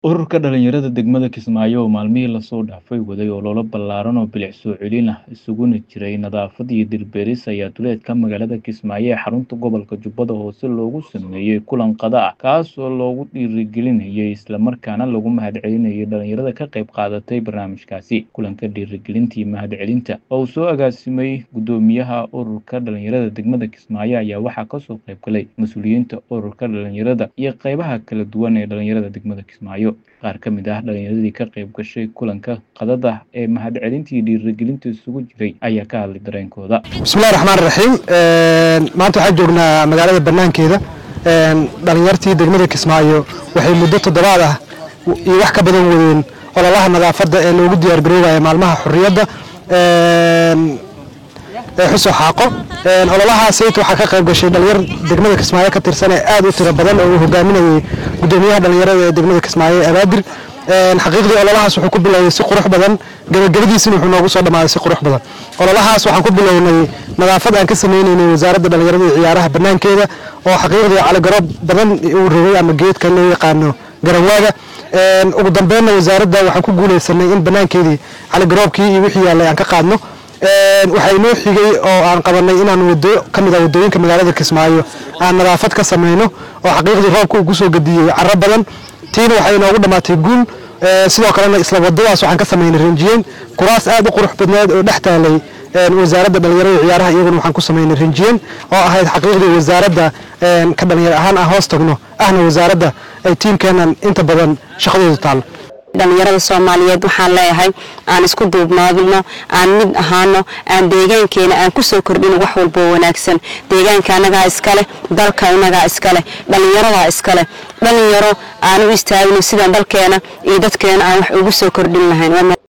Ururka dhalinyarada degmada Kismaayo oo maalmihii la soo dhaafay waday olole ballaaran oo bilic soo celin ah isuguna jiray nadaafad iyo dhir beeris ayaa duleedka magaalada Kismaayo ee xarunta gobolka Jubbada Hoose loogu sameeyey kulan qada ah kaas oo lagu dhiirigelinayay isla markaana lagu mahadcelinayay dhalinyarada ka qayb qaadatay barnaamijkaasi kulanka dhiirigelinta iyo mahadcelinta oo uu soo agaasimay gudoomiyaha ururka dhalinyarada degmada Kismaayo ayaa waxaa kasoo qayb galay mas-uuliyiinta ururka dhalinyarada iyo qaybaha kala duwan ee dhalinyarada degmada Kismaayo qaar ka mid ah dhalinyaradii ka qayb gashay kulanka qadada ee mahadcelinta iyo dhiirigelinta isugu jiray ayaa ka hadlay dareenkooda bismillahi raxmaan raxiim maanta waxaan joognaa magaalada banaankeeda dhalinyartii degmada kismaayo waxay muddo toddobaad ah iyo wax ka badan wadeen ololaha nadaafadda ee loogu diyaargaroobaya maalmaha xurriyadda ee xuso xaaqo ololahaas sayt waxaa ka qayb gashay dhalinyar degmada kismaayo ka tirsan ee aad u tiro badan oo uu hogaaminayay gudoomiyaha dhalinyarada ee degmada kismaayo ee abaadir xaqiiqdii ololahaas wuxuu ku bilowday si qurux badan gabagabadiisina wuxuu noogu soo dhammaaday si qurux badan ololahaas waxaan ku bilownay nadaafad aan ka sameynaynay wasaaradda dhalinyarada iyo ciyaaraha banaankeeda oo xaqiiqdii caligaroob badan uu rogay ama geedka loo yaqaano garanwaaga ugu dambeynna wasaaradda waxaan ku guuleysanay in banaankeedii caligaroobkii iyo wixii yaallay aan ka qaadno waxaa inoo xigay oo aan qabanay inaan wado ka mid ah wadooyinka magaalada kismaayo aan nadaafad ka sameyno oo xaqiiqdii roobka uu kusoo gadiyey caro badan tiina waxay inoogu dhammaatay guul sidoo kalena isla wadadaas waxaan ka sameynay rinjiyeyn kuraas aad u qurux badneed oo dhex taalay wasaaradda dhalinyarada ciyaaraha iyaguna waxaan ku sameynay rinjiyeyn oo ahayd xaqiiqdii wasaaradda ka dhalinyar ahaan aan hoos tagno ahna wasaaradda ay tiimkeenan inta badan shaqadoodu taalo dhalinyarada soomaaliyeed waxaan leeyahay aan isku duubnaadino aan mid ahaano aan deegaankeena aan kusoo kordhino wax walboo wanaagsan deegaanka annagaa iskaleh dalka innagaa iskaleh dhalinyaradaa iskaleh dhalinyaro aan u istaagino sidaan dalkeena iyo dadkeena aan wax ugu soo kordhin lahayn